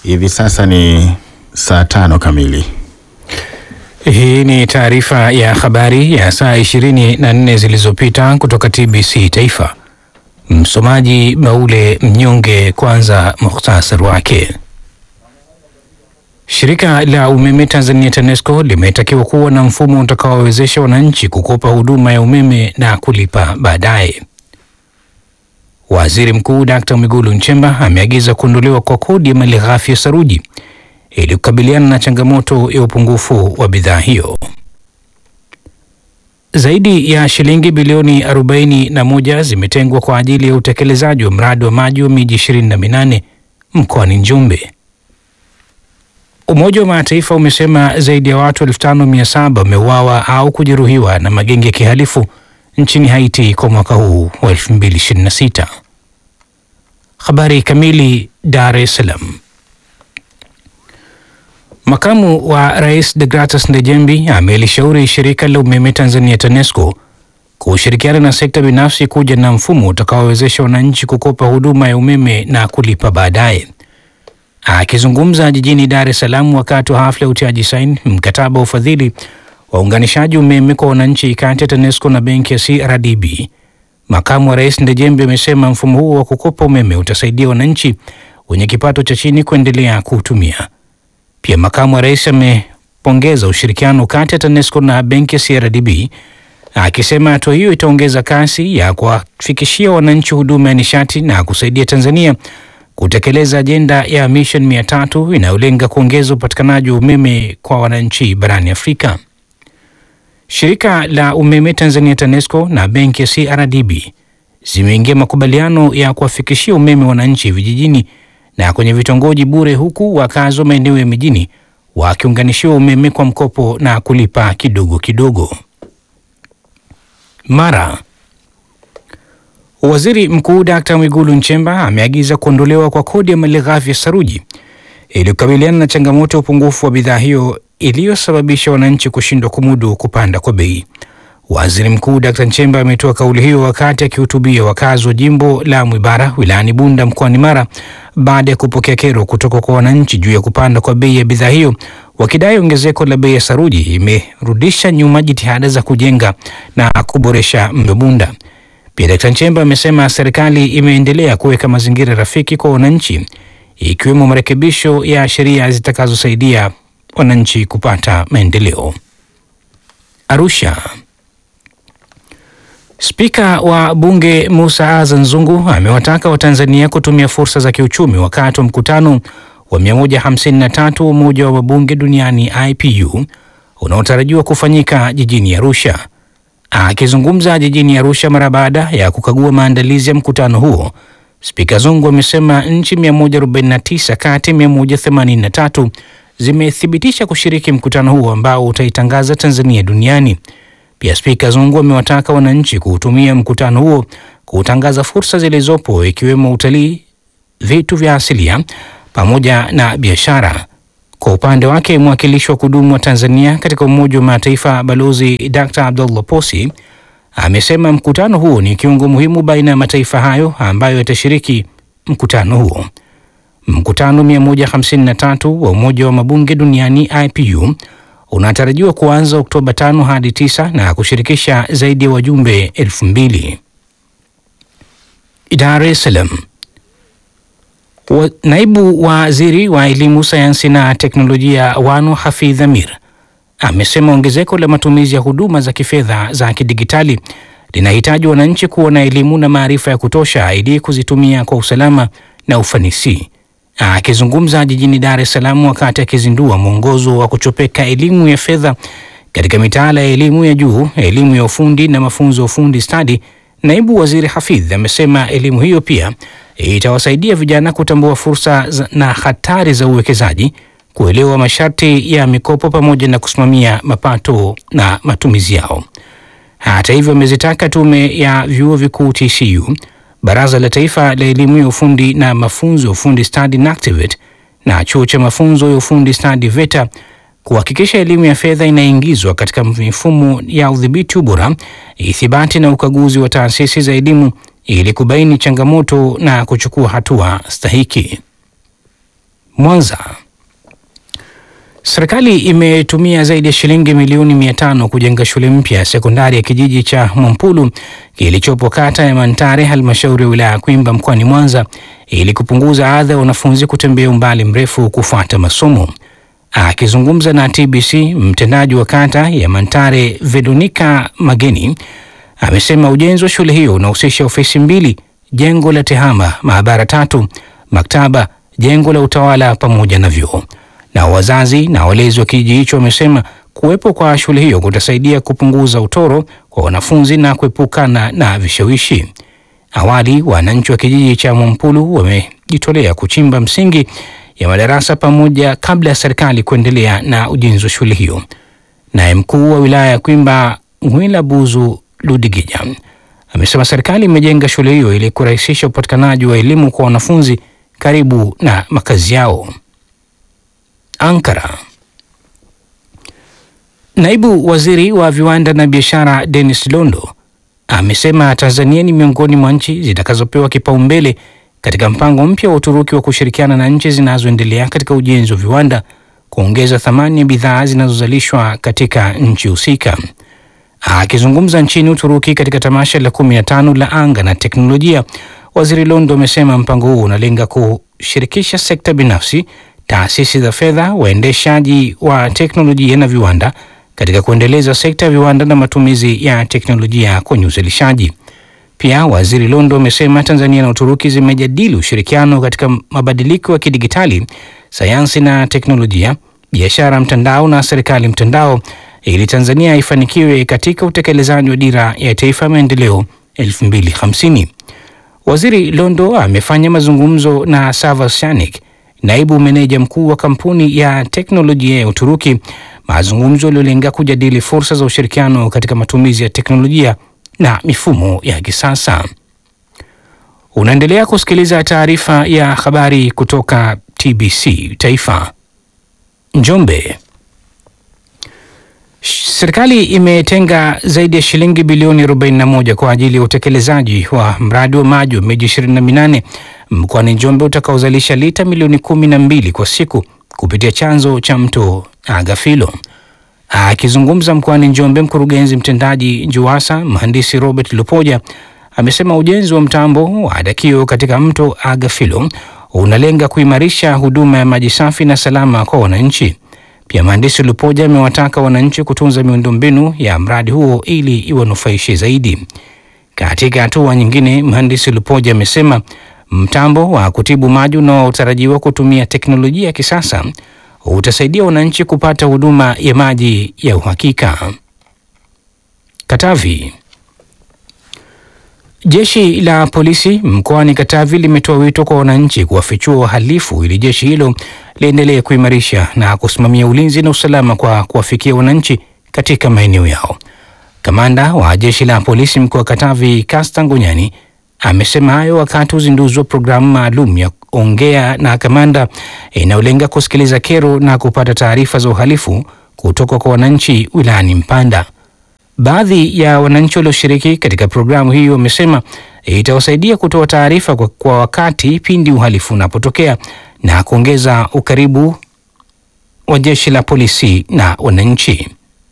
Hivi sasa ni saa tano kamili. Hii ni taarifa ya habari ya saa 24 zilizopita kutoka TBC Taifa. Msomaji Baule Mnyonge. Kwanza muhtasari wake. Shirika la umeme Tanzania TANESCO limetakiwa kuwa na mfumo utakaowezesha wananchi kukopa huduma ya umeme na kulipa baadaye. Waziri Mkuu Dkt. Mwigulu Nchemba ameagiza kuondolewa kwa kodi ya malighafi ya saruji ili kukabiliana na changamoto ya upungufu wa bidhaa hiyo. Zaidi ya shilingi bilioni 41 zimetengwa kwa ajili ya utekelezaji wa mradi wa maji wa miji 28 mkoani Njombe. Umoja wa Mataifa umesema zaidi ya watu 5700 wameuawa au kujeruhiwa na magenge ya kihalifu nchini Haiti kwa mwaka huu wa 2026. Habari kamili. Dar es Salaam. Makamu wa Rais Degratus Ndejembi amelishauri shirika la umeme Tanzania TANESCO kushirikiana na sekta binafsi kuja na mfumo utakaowezesha wananchi kukopa huduma ya umeme na kulipa baadaye. Akizungumza jijini Dar es Salaam wakati wa hafla ya utiaji saini mkataba wa ufadhili wa uunganishaji umeme kwa wananchi kati ya TANESCO na benki ya CRDB, makamu wa rais Ndejembe amesema mfumo huo wa kukopa umeme utasaidia wananchi wenye kipato cha chini kuendelea kuutumia. Pia makamu wa rais amepongeza ushirikiano kati ya TANESCO na benki ya CRDB akisema hatua hiyo itaongeza kasi ya kuwafikishia wananchi huduma ya nishati na kusaidia Tanzania kutekeleza ajenda ya Mission mia tatu inayolenga kuongeza upatikanaji wa umeme kwa wananchi barani Afrika. Shirika la umeme Tanzania TANESCO na benki ya CRDB zimeingia makubaliano ya kuwafikishia umeme wananchi vijijini na kwenye vitongoji bure, huku wakazi wa maeneo ya mijini wakiunganishiwa umeme kwa mkopo na kulipa kidogo kidogo. Mara Waziri Mkuu Dkt. Mwigulu Nchemba ameagiza kuondolewa kwa kodi ya malighafi ya saruji ili kukabiliana na changamoto ya upungufu wa bidhaa hiyo iliyosababisha wananchi kushindwa kumudu kupanda kwa bei. Waziri Mkuu Dkt. Nchemba ametoa kauli hiyo wakati akihutubia wakazi wa jimbo la Mwibara wilayani Bunda mkoani Mara baada ya kupokea kero kutoka kwa wananchi juu ya kupanda kwa bei ya bidhaa hiyo, wakidai ongezeko la bei ya saruji imerudisha nyuma jitihada za kujenga na kuboresha mji Bunda. Pia Dkt. Nchemba amesema serikali imeendelea kuweka mazingira rafiki kwa wananchi ikiwemo marekebisho ya sheria zitakazosaidia wananchi kupata maendeleo. Arusha. Spika wa Bunge Musa Azan Zungu amewataka Watanzania kutumia fursa za kiuchumi wakati wa mkutano wa 153 wa Umoja wa Wabunge Duniani IPU unaotarajiwa kufanyika jijini Arusha. Akizungumza jijini Arusha mara baada ya kukagua maandalizi ya mkutano huo, Spika Zungu amesema nchi 149 kati ya 183 zimethibitisha kushiriki mkutano huo ambao utaitangaza Tanzania duniani. Pia Spika Zungu amewataka wananchi kuutumia mkutano huo kutangaza fursa zilizopo ikiwemo utalii, vitu vya asilia pamoja na biashara. Kwa upande wake, mwakilishi wa kudumu wa Tanzania katika Umoja wa Mataifa Balozi Dr. Abdullah Posi amesema mkutano huo ni kiungo muhimu baina ya mataifa hayo ambayo yatashiriki mkutano huo. Mkutano 153 wa Umoja wa Mabunge Duniani IPU unatarajiwa kuanza Oktoba 5 hadi 9 na kushirikisha zaidi ya wajumbe elfu mbili. Dar es Salaam. Wa, naibu waziri wa elimu, sayansi na teknolojia Wanu Hafidh Amir amesema ongezeko la matumizi ya huduma za kifedha za kidigitali linahitaji wananchi kuwa na elimu na maarifa ya kutosha ili kuzitumia kwa usalama na ufanisi. Akizungumza jijini Dar es Salaam wakati akizindua mwongozo wa kuchopeka elimu ya fedha katika mitaala ya elimu ya juu, elimu ya ufundi na mafunzo ya ufundi stadi, naibu waziri Hafidh amesema elimu hiyo pia itawasaidia vijana kutambua fursa na hatari za uwekezaji, kuelewa masharti ya mikopo pamoja na kusimamia mapato na matumizi yao. Hata hivyo, amezitaka tume ya vyuo vikuu TCU, baraza la taifa la elimu ya ufundi na mafunzo ya ufundi stadi NACTIVATE na chuo cha mafunzo ya ufundi stadi VETA kuhakikisha elimu ya fedha inaingizwa katika mifumo ya udhibiti ubora, ithibati na ukaguzi wa taasisi za elimu ili kubaini changamoto na kuchukua hatua stahiki. Mwanza. Serikali imetumia zaidi ya shilingi milioni mia tano kujenga shule mpya ya sekondari ya kijiji cha Mwampulu kilichopo kata ya Mantare, halmashauri ya wilaya ya Kwimba mkoani Mwanza ili kupunguza adha ya wanafunzi kutembea umbali mrefu kufuata masomo. Akizungumza na TBC, mtendaji wa kata ya Mantare Veronica Mageni amesema ujenzi wa shule hiyo unahusisha ofisi mbili, jengo la tehama, maabara tatu, maktaba, jengo la utawala pamoja na vyoo. Na wazazi na walezi wa kijiji hicho wamesema kuwepo kwa shule hiyo kutasaidia kupunguza utoro kwa wanafunzi na kuepukana na vishawishi. Awali wananchi wa kijiji cha Mwampulu wamejitolea kuchimba msingi ya madarasa pamoja kabla ya serikali kuendelea na ujenzi wa shule hiyo. Naye mkuu wa wilaya ya Kwimba Ngwila Buzu Ludigija amesema serikali imejenga shule hiyo ili kurahisisha upatikanaji wa elimu kwa wanafunzi karibu na makazi yao. Ankara. Naibu waziri wa viwanda na biashara Dennis Londo amesema Tanzania ni miongoni mwa nchi zitakazopewa kipaumbele katika mpango mpya wa Uturuki wa kushirikiana na nchi zinazoendelea katika ujenzi wa viwanda kuongeza thamani ya bidhaa zinazozalishwa katika nchi husika. Akizungumza nchini Uturuki katika tamasha la kumi na tano la anga na teknolojia, waziri Londo amesema mpango huu unalenga kushirikisha sekta binafsi, taasisi za fedha, waendeshaji wa teknolojia na viwanda katika kuendeleza sekta ya viwanda na matumizi ya teknolojia kwenye uzalishaji. Pia waziri Londo amesema Tanzania na Uturuki zimejadili ushirikiano katika mabadiliko ya kidigitali, sayansi na teknolojia, biashara mtandao na serikali mtandao ili Tanzania ifanikiwe katika utekelezaji wa dira ya taifa ya maendeleo 2050. Waziri Londo amefanya mazungumzo na Savas Shanik, naibu meneja mkuu wa kampuni ya teknolojia ya Uturuki, mazungumzo yaliyolenga kujadili fursa za ushirikiano katika matumizi ya teknolojia na mifumo ya kisasa. Unaendelea kusikiliza taarifa ya habari kutoka TBC Taifa. Njombe. Serikali imetenga zaidi ya shilingi bilioni 41 kwa ajili ya utekelezaji wa mradi wa maji wa miji 28 mkoani Njombe utakaozalisha lita milioni 12 kwa siku kupitia chanzo cha mto Agafilo. Akizungumza mkoani Njombe, mkurugenzi mtendaji JUWASA mhandisi Robert Lupoja amesema ujenzi wa mtambo wa Adakio katika mto Agafilo unalenga kuimarisha huduma ya maji safi na salama kwa wananchi. Pia mhandisi Lupoja amewataka wananchi kutunza miundombinu ya mradi huo ili iwanufaishe zaidi. Katika hatua nyingine, mhandisi Lupoja amesema mtambo wa kutibu maji unaotarajiwa kutumia teknolojia ya kisasa utasaidia wananchi kupata huduma ya maji ya uhakika. Katavi. Jeshi la polisi mkoani Katavi limetoa wito kwa wananchi kuwafichua wahalifu ili jeshi hilo liendelee kuimarisha na kusimamia ulinzi na usalama kwa kuwafikia wananchi katika maeneo yao. Kamanda wa jeshi la polisi mkoa wa Katavi, Kasta Ngonyani, amesema hayo wakati uzinduzi wa programu maalum ya ongea na kamanda inayolenga kusikiliza kero na kupata taarifa za uhalifu kutoka kwa wananchi wilayani Mpanda. Baadhi ya wananchi walioshiriki katika programu hiyo wamesema itawasaidia kutoa taarifa kwa, kwa wakati pindi uhalifu unapotokea na kuongeza ukaribu wa jeshi la polisi na wananchi.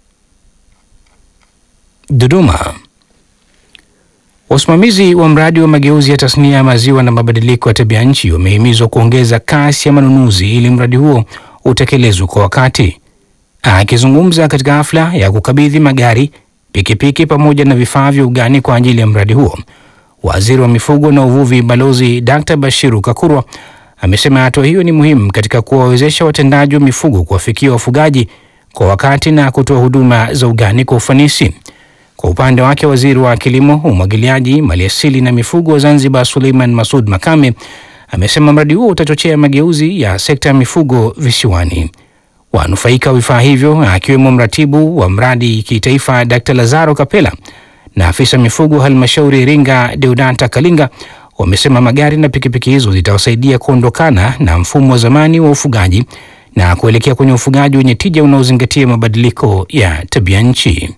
Dodoma. Wasimamizi wa mradi wa mageuzi ya tasnia ya maziwa na mabadiliko ya tabia nchi wamehimizwa kuongeza kasi ya manunuzi ili mradi huo utekelezwe kwa wakati. Akizungumza katika hafla ya kukabidhi magari, pikipiki pamoja na vifaa vya ugani kwa ajili ya mradi huo, waziri wa mifugo na uvuvi Balozi Dr. Bashiru Kakurwa amesema hatua hiyo ni muhimu katika kuwawezesha watendaji wa mifugo kuwafikia wafugaji kwa wakati na kutoa huduma za ugani kwa ufanisi. Kwa upande wake waziri wa kilimo, umwagiliaji, maliasili na mifugo wa Zanzibar Suleiman Masud Makame amesema mradi huo utachochea mageuzi ya sekta ya mifugo visiwani. Wanufaika wa vifaa hivyo akiwemo mratibu wa mradi kitaifa Dr. Lazaro Kapela na afisa mifugo halmashauri Iringa Deodata Kalinga wamesema magari na pikipiki hizo zitawasaidia kuondokana na mfumo wa zamani wa ufugaji na kuelekea kwenye ufugaji wenye tija unaozingatia mabadiliko ya tabia nchi.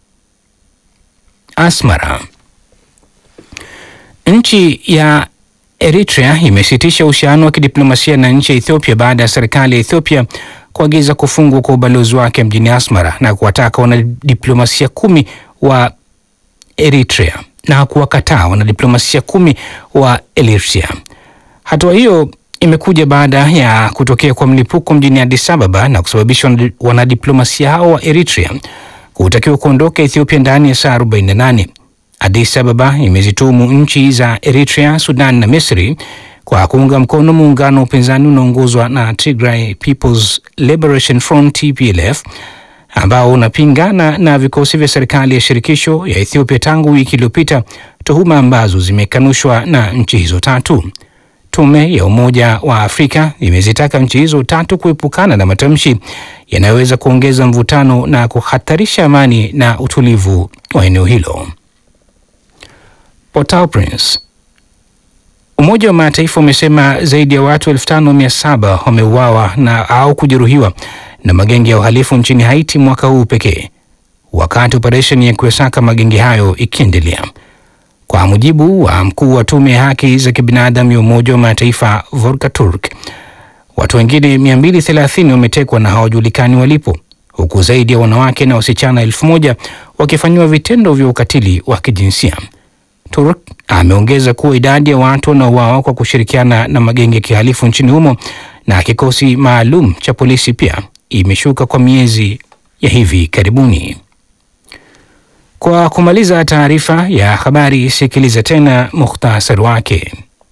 Asmara. Nchi ya Eritrea imesitisha uhusiano wa kidiplomasia na nchi ya Ethiopia baada ya serikali ya Ethiopia kuagiza kufungwa kwa ubalozi wake mjini Asmara na kuwataka wanadiplomasia kumi wa Eritrea na kuwakataa wanadiplomasia kumi wa Eritrea. Hatua hiyo imekuja baada ya kutokea kwa mlipuko mjini Addis Ababa na kusababisha wanadiplomasia hao wa Eritrea kutakiwa kuondoka Ethiopia ndani ya saa 48. Addis Ababa imezitumu nchi za Eritrea, Sudan na Misri kwa kuunga mkono muungano wa upinzani unaoongozwa na Tigray People's Liberation Front TPLF ambao unapingana na vikosi vya serikali ya shirikisho ya Ethiopia tangu wiki iliyopita, tuhuma ambazo zimekanushwa na nchi hizo tatu. Tume ya Umoja wa Afrika imezitaka nchi hizo tatu kuepukana na matamshi yanayoweza kuongeza mvutano na kuhatarisha amani na utulivu wa eneo hilo. Port-au-Prince. Umoja wa Mataifa umesema zaidi ya watu 5700 wameuawa na au kujeruhiwa na magenge ya uhalifu nchini Haiti mwaka huu pekee, wakati operesheni ya kuyasaka magenge hayo ikiendelea. Kwa mujibu wa mkuu wa tume ya haki za kibinadamu ya Umoja wa Mataifa Volker Turk, watu wengine 230 wametekwa na hawajulikani walipo, huku zaidi ya wanawake na wasichana elfu moja wakifanyiwa vitendo vya ukatili wa kijinsia. Turk ameongeza kuwa idadi ya watu wanaouawa kwa kushirikiana na magenge ya kihalifu nchini humo na kikosi maalum cha polisi pia imeshuka kwa miezi ya hivi karibuni. Kwa kumaliza taarifa ya habari, sikiliza tena muhtasari wake.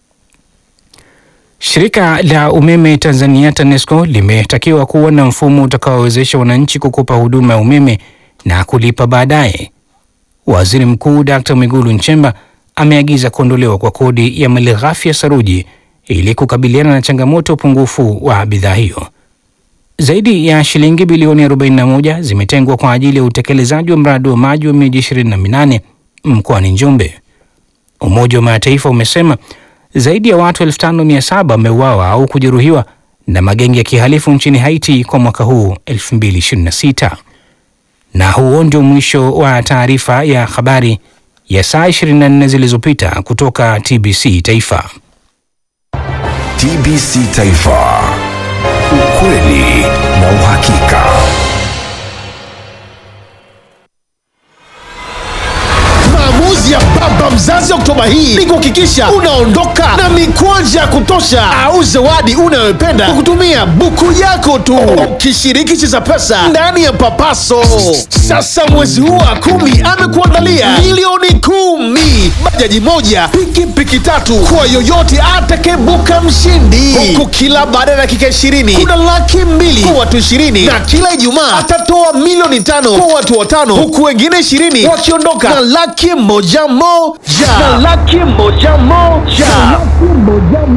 Shirika la umeme Tanzania TANESCO limetakiwa kuwa na mfumo utakaowezesha wananchi kukopa huduma ya umeme na kulipa baadaye. Waziri Mkuu Dkt. Mwigulu Nchemba ameagiza kuondolewa kwa kodi ya malighafi ya saruji ili kukabiliana na changamoto ya upungufu wa bidhaa hiyo. Zaidi ya shilingi bilioni 41 zimetengwa kwa ajili ya utekelezaji wa mradi wa maji wa miji 28 mkoani Njombe. Umoja wa Mataifa umesema zaidi ya watu 5700 wameuawa au kujeruhiwa na magenge ya kihalifu nchini Haiti kwa mwaka huu 2026. Na huo ndio mwisho wa taarifa ya habari ya saa 24 zilizopita kutoka TBC Taifa. TBC Taifa. Ukweli na uhakika. Maamuzi ya baba mzazi Oktoba hii ni kuhakikisha unaondoka na mikwanja ya kutosha au zawadi unayopenda kwa kutumia buku yako tu, ukishiriki Cheza Pesa ndani ya Papaso. Sasa mwezi huu wa kumi amekuandalia milioni kumi, bajaji moja, pikipiki tatu kwa yoyote atakayebuka mshindi, huku kila baada ya dakika ishirini kuna laki mbili kwa watu ishirini na kila Ijumaa atatoa milioni tano kwa watu watano, huku wengine ishirini wakiondoka na laki moja moja na laki moja moja.